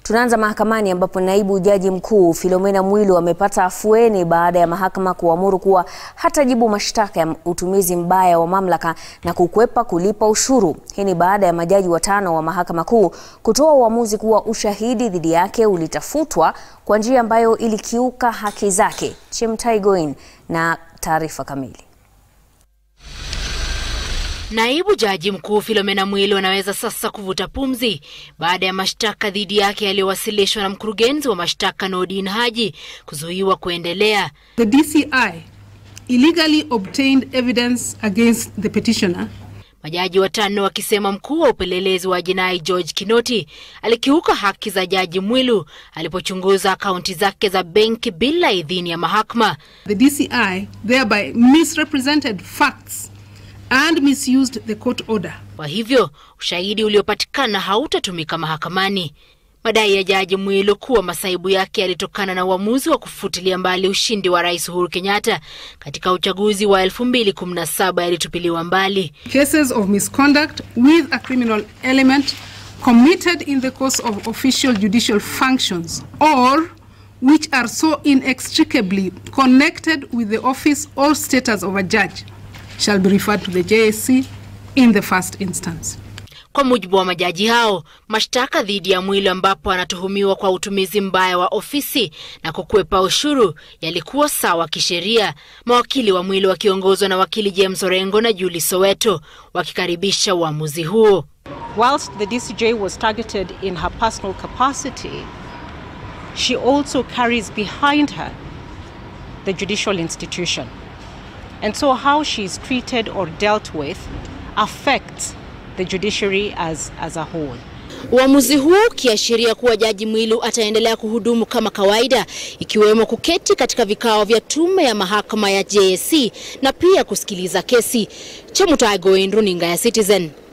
Tunaanza mahakamani ambapo naibu jaji mkuu Philomena Mwilu amepata afueni baada ya mahakama kuamuru kuwa hatajibu mashtaka ya utumizi mbaya wa mamlaka na kukwepa kulipa ushuru. Hii ni baada ya majaji watano wa mahakama kuu kutoa uamuzi kuwa ushahidi dhidi yake ulitafutwa kwa njia ambayo ilikiuka haki zake. Chemtai Goin na taarifa kamili. Naibu jaji mkuu Philomena Mwilu anaweza sasa kuvuta pumzi baada ya mashtaka dhidi yake yaliyowasilishwa na mkurugenzi wa mashtaka Nordin Haji kuzuiwa kuendelea. The DCI illegally obtained evidence against the petitioner. Majaji watano wakisema mkuu wa upelelezi wa jinai George Kinoti alikiuka haki za jaji Mwilu alipochunguza akaunti zake za benki bila idhini ya mahakama. The DCI thereby misrepresented facts and misused the court order. Kwa hivyo ushahidi uliopatikana hautatumika mahakamani. Madai ya jaji Mwilu kuwa masaibu yake yalitokana na uamuzi wa kufutilia mbali ushindi wa rais Uhuru Kenyatta katika uchaguzi wa 2017 yalitupiliwa mbali. Cases of misconduct with a criminal element committed in the course of official judicial functions or which are so inextricably connected with the office or status of a judge shall be referred to the JSC in the first instance. Kwa mujibu wa majaji hao, mashtaka dhidi ya Mwilu ambapo anatuhumiwa kwa utumizi mbaya wa ofisi na kukwepa ushuru yalikuwa sawa kisheria. Mawakili wa Mwilu wakiongozwa na wakili James Orengo na Julie Soweto wakikaribisha uamuzi huo. Whilst the DCJ was targeted in her personal capacity, she also carries behind her the judicial institution. And so how she is treated or dealt with affects the judiciary as, as a whole. Uamuzi huu ukiashiria kuwa jaji Mwilu ataendelea kuhudumu kama kawaida, ikiwemo kuketi katika vikao vya tume ya mahakama ya JSC na pia kusikiliza kesi. Chemutai Goin, runinga ya Citizen.